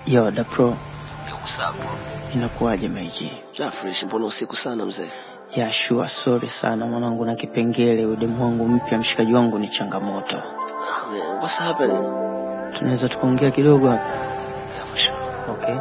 Yo, da pro, What's up, bro? inakuwaje maiji? Ja, fresh, mbona usiku sana mzee? Ya sure, sorry sana mwanangu, na kipengele udemu wangu mpya, mshikaji wangu ni changamoto. Ah, man, what's happening? Tunaweza tukaongea kidogo hapa? Yeah, for sure. Okay.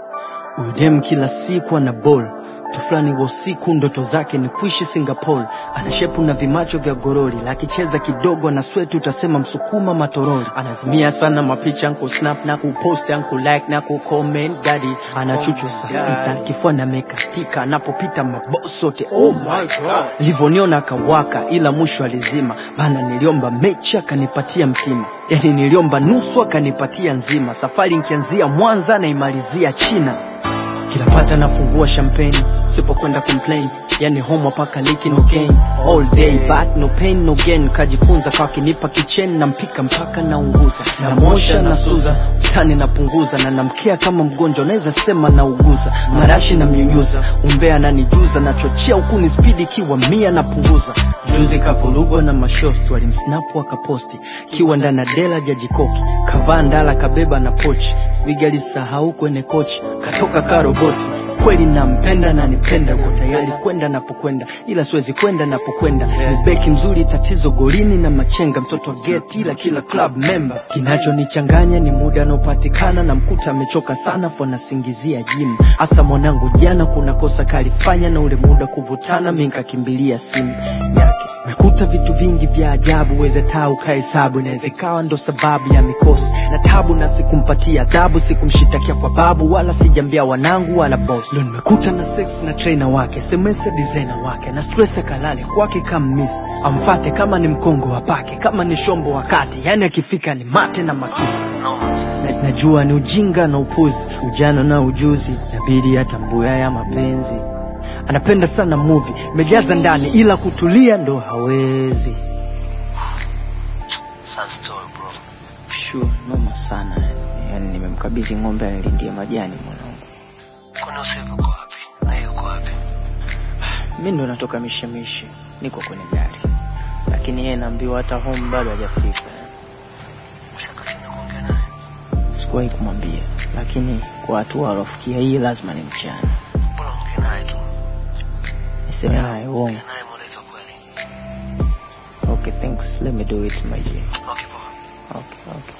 Udem kila siku ana ball tu fulani wa usiku, ndoto zake ni kuishi Singapore. Ana shepu na vimacho vya gorori, la akicheza kidogo na swetu utasema msukuma matorori. Anazimia sana mapicha anku snap na kupost anku like na kucomment daddy. Ana chuchu saa sita kifua na mekatika, anapopita maboss sote oh my god. Livoniona akawaka, ila mwisho alizima bana. Niliomba mechi akanipatia mtima, yani niliomba nusu akanipatia nzima. Safari nkianzia Mwanza naimalizia China kila pata nafungua champagne sipokwenda complain yani home paka liki no gain all day but no pain no gain kajifunza kwa kinipa kichen na mpika mpaka naunguza na mosha na suza tani napunguza na namkea kama mgonjwa naweza sema nauguza marashi na mnyunyuza umbea nanijuza nachochea huku ni spidi kiwa mia napunguza juzi kavurugwa na mashosti walimsnapu akaposti kiwa ndana dela jajikoki kavaa ndala kabeba na pochi wigalisahau kwenye kochi katoka karoboti kweli nampenda na nipenda uko tayari kwenda napokwenda ila siwezi kwenda napokwenda ni beki mzuri tatizo golini na machenga mtoto wa geti ila kila club member kinachonichanganya ni muda anaopatikana na mkuta amechoka sana fo nasingizia jim hasa mwanangu jana kuna kosa kalifanya na ule muda kuvutana mi nkakimbilia simu yake mekuta vitu vingi vya ajabu weze taa ukahesabu inaweza ikawa ndo sababu ya mikosi na tabu na sikumpatia adhabu sikumshitakia kwa babu wala sijambia wanangu wala boss ndo nimekuta na sex na trainer wake semesa designer wake na stress kalale kwake kama miss amfate kama ni mkongo wapake kama ni shombo wakati yani akifika ni mate na makisi na, najua ni ujinga na upuzi ujana na ujuzi nabidi atambue haya mapenzi anapenda sana movie imejaza ndani ila kutulia ndo hawezi Sad story, bro. Sure, noma sana yani. Yani nimemkabidhi ng'ombe anilindie majani mwanangu. Kwani usiku uko wapi? Na yeye uko wapi? Mi ndo natoka mishemishe, niko kwenye gari, lakini yeye naambiwa hata home bado hajafika. Ushaka chini kuongea naye? Sikuwahi kumwambia, lakini kwa hatua alofikia hii lazima ni mchana. Mbona ongea naye tu? Niseme naye uongo. Ongea naye mweleze ukweli. Okay, thanks. Let me do it my G. Okay, poa. Okay, okay.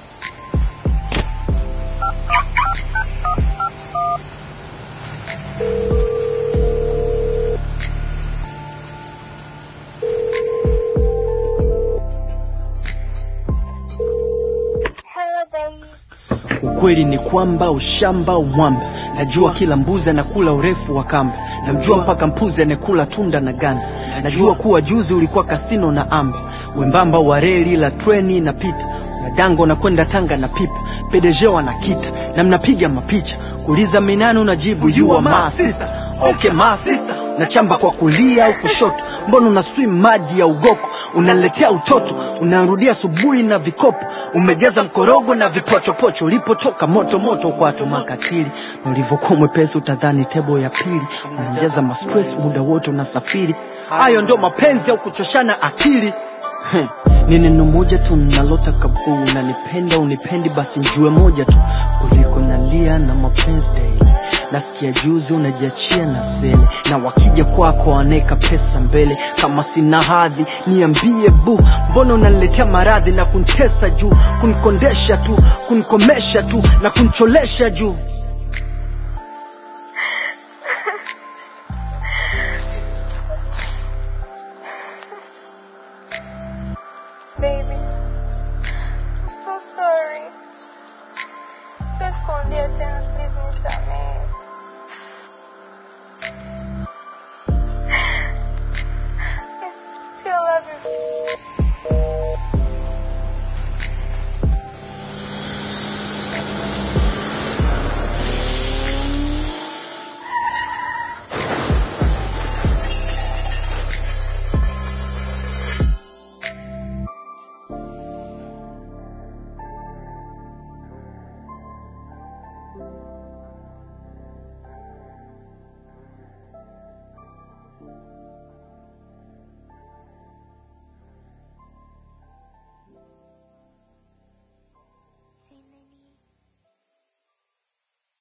ukweli ni kwamba ushamba umwamba najua kila mbuzi anakula urefu wa kamba namjua mpaka mpuzi anekula tunda na ganda najua kuwa juzi ulikuwa kasino na amba wembamba wa reli la treni inapita na dango na kwenda tanga na pipa pedeje wanakita na mnapiga mapicha kuuliza minani unajibu you are my sister okay my sister nachamba kwa kulia au kushoto mbona una swim maji ya ugoko unaletea utoto unarudia asubuhi na vikopo umejaza mkorogo na vipochopocho ulipotoka moto moto kwato makatili na ulivyokuwa mwepesi utadhani tebo ya pili unajaza mastress muda wote unasafiri hayo ndio mapenzi au kuchoshana akili Heh, ni neno moja tu nalotaka buu unanipenda unipendi basi njue moja tu kuliko nalia na mapenzi daily nasikia juzi unajiachia na sele na wakija kwako waneka pesa mbele kama sina hadhi niambie bu mbona unaniletea maradhi na kuntesa juu kunikondesha tu kunikomesha tu na kuncholesha juu